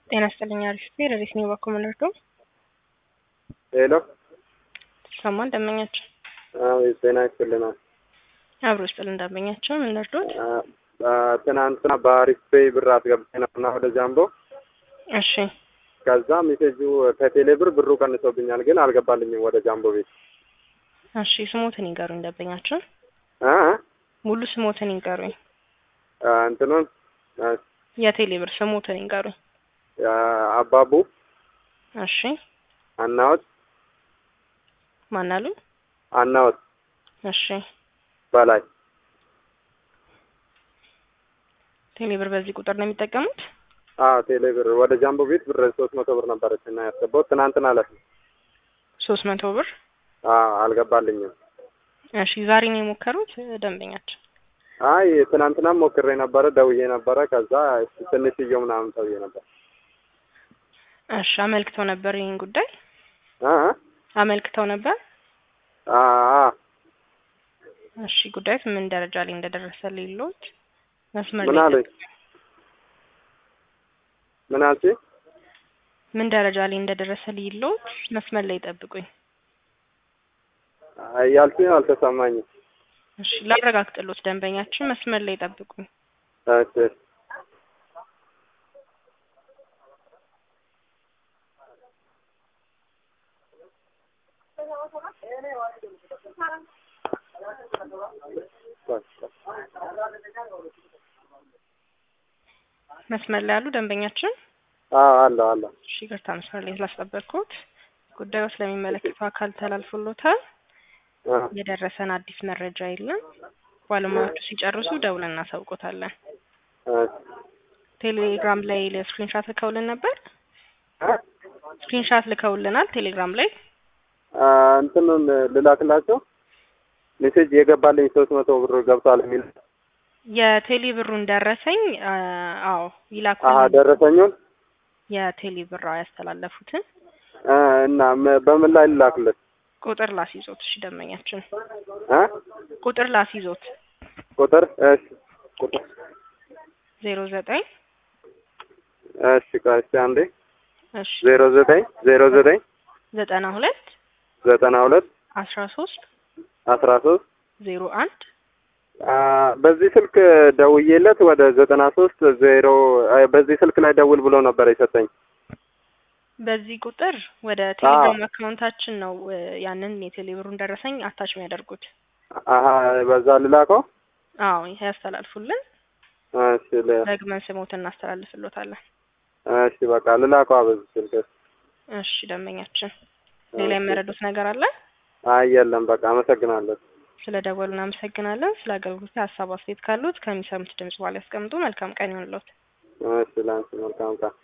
ጤና ይስጥልኝ አሪፍ ረዲት ነው ባኮ መለርዶ ሄሎ ሰማን ደንበኛቸው አቤት ጤና ይስጥልናል። አብሮ ስጥል እንዳመኛቸው ምን ልርዶት? ትናንትና በአሪፍ ፔይ ብር አስገብቼ ነበርና ወደ ጃምቦ እሺ ከዛ ሜሴጁ ከቴሌ ብር ብሩ ቀንሶብኛል፣ ግን አልገባልኝም ወደ ጃምቦ ቤት እሺ ስሞትን ይንገሩኝ ደንበኛቸው እ ሙሉ ስሞትን ይንገሩኝ እንትኑን የቴሌ ብር ስሞትን ይንገሩኝ አባቡ እሺ አናወት ማናሉ አናወት እሺ በላይ ቴሌ ብር በዚህ ቁጥር ነው የሚጠቀሙት አዎ ቴሌ ብር ወደ ጃምቦ ቤት ብር ሶስት መቶ ብር ነበረች እና ያስገባሁት ትናንትና ዕለት ነው። ሶስት መቶ ብር አዎ አልገባልኝም። እሺ ዛሬ ነው የሞከሩት ደንበኛቸው አይ ትናንትናም ሞክሬ ነበረ፣ ደውዬ ነበረ። ከዛ ትንሽዬው ምናምን ተውዬ ነበር። እሺ አመልክተው ነበር ይህን ጉዳይ እ አመልክተው ነበር አ አ እሺ ጉዳዩት ምን ደረጃ ላይ እንደደረሰ ሌሎት መስመር ምን ላይ አለኝ? ምን አልሽኝ? ምን ደረጃ ላይ እንደደረሰ ሌሎት መስመር ላይ ጠብቁኝ አይ ያልሽኝ አልተሰማኝም። እሺ ላረጋግጥሎት ደንበኛችን መስመር ላይ ጠብቁኝ እሺ መስመር ላይ ያሉ ደንበኛችን አዎ አለ አለ። እሺ ይቅርታ መስመር ላይ ስላስጠበቅኩት ጉዳዩ ስለሚመለከተው አካል ተላልፎሎታል አ የደረሰን አዲስ መረጃ የለም ባለሙያዎቹ ሲጨርሱ ደውለን እናሳውቆታለን እሺ ቴሌግራም ላይ ስክሪንሻት ልከውልን ነበር እ ስክሪንሻት ልከውልናል ቴሌግራም ላይ አ እንትኑን ልላክላቸው ሜሴጅ የገባልኝ ሶስት መቶ ብር ገብቷል የሚል የቴሌ ብሩን ደረሰኝ አ አዎ አሀ ይላኩልን ደረሰኙን የቴሌ ብር አዎ ያስተላለፉትን እ እና ም- በምን ላይ ልላክለት ቁጥር ላስይዞት እሺ ደንበኛችን እ ቁጥር ላስይዞት ቁጥር እሺ ቁጥር ዜሮ ዘጠኝ እሺ ቆይ እስኪ አንዴ እሺ ዜሮ ዘጠኝ ዜሮ ዘጠኝ ዘጠና ሁለት ዘጠና ሁለት አስራ ሶስት አስራ ሶስት ዜሮ አንድ አ በዚህ ስልክ ደውዬለት ወደ ዘጠና ሶስት ዜሮ አይ በዚህ ስልክ ላይ ደውል ብሎ ነበር የሰጠኝ። በዚህ ቁጥር ወደ ቴሌግራም አካውንታችን ነው እ ያንን የቴሌ ብሩን ደረሰኝ አታች የሚያደርጉት አሀ በዛ ልላከው። አዎ ይሄ ያስተላልፉልን እሺ ል- ደግመን ስሞትን እናስተላልፍሎታለን እሺ በቃ ልላከው በዚህ ስልክ። እሺ ደንበኛችን ሌላ የመረዱት ነገር አለ አይ የለም በቃ አመሰግናለሁ። ስለ ደወሉ እናመሰግናለን ስለ አገልግሎት ሀሳብ አስተያየት ካሉት ከሚሰሙት ድምጽ በኋላ ያስቀምጡ መልካም ቀን ይሆንልዎት እሺ ላንቺ መልካም ቀን።